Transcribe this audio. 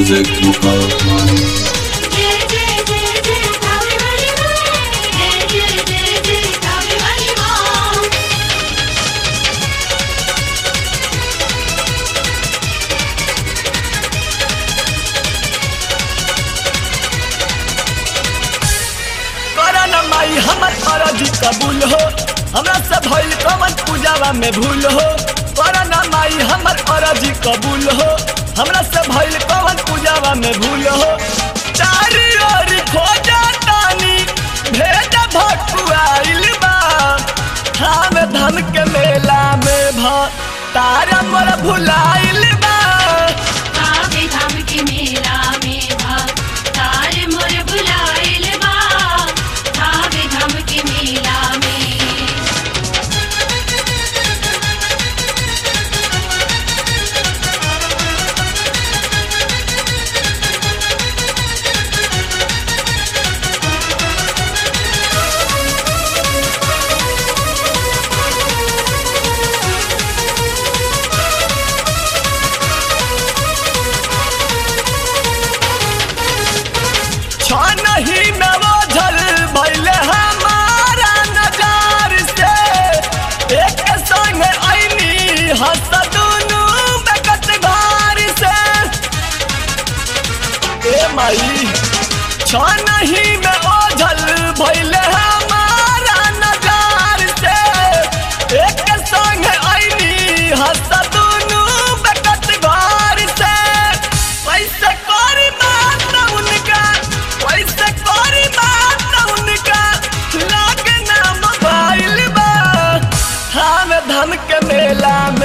music Mukhar. जय जय जय जय कावे वाली माँ जय जय जय जय कावे वाली माँ करन माई हमर अरजी कबूल हो हमरा से भइल कवन पूजावा में भूल हो करन माई हमर अरजी कबूल हो हमरा से भइल कवन पूजावा में भूल हो चारी ओर खोजा तानी भेज भटुआइल बा हम धन के मेला में भ तारा मोर भुलाइल बा कावे धाम के मेला में भा तार मोर बुलाइल बा कावे धाम के मेला में छन ही में बोझल भइले हमारा नजार से एक संग ऐनी हंस दुनू बेकत घर से ए माई छन ही में ओझल भइले हमारा नजार से एक संग ऐनी हंस दुनू बेकत घर से कैसे करी बात उनका कैसे करी बात उनका लागे ना मोबाइल बा हम धन के मेला